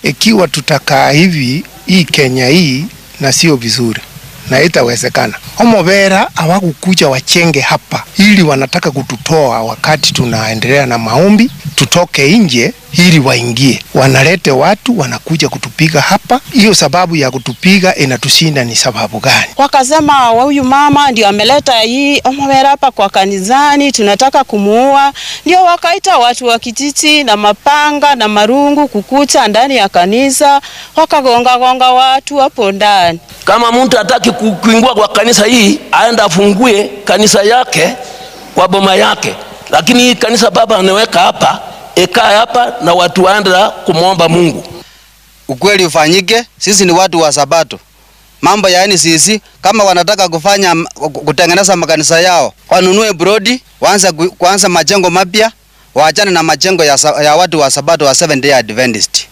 Ikiwa tutakaa hivi hii Kenya hii na sio vizuri na itawezekana. Omobera hawakukuja wachenge hapa ili wanataka kututoa wakati tunaendelea na maombi, tutoke nje ili waingie. Wanalete watu wanakuja kutupiga hapa. Hiyo sababu ya kutupiga inatushinda ni sababu gani? Wakasema huyu mama ndio ameleta hii Omobera hapa kwa kanisani, tunataka kumuua. Ndio wakaita watu wa kijiji na mapanga na marungu kukucha ndani ya kanisa, wakagonga gonga watu hapo ndani. Kama mtu hataki kuingua kwa kanisa hii, aenda afungue kanisa yake kwa boma yake, lakini hii kanisa baba anaweka hapa, ikae hapa na watu waenda kumwomba Mungu. Ukweli ufanyike, sisi ni watu wa Sabato. Mambo ya NCC kama wanataka kufanya kutengeneza makanisa yao, wanunue brodi, waanze kuanza majengo mapya, waachane na majengo ya, ya watu wa Sabato wa Seventh Day Adventist.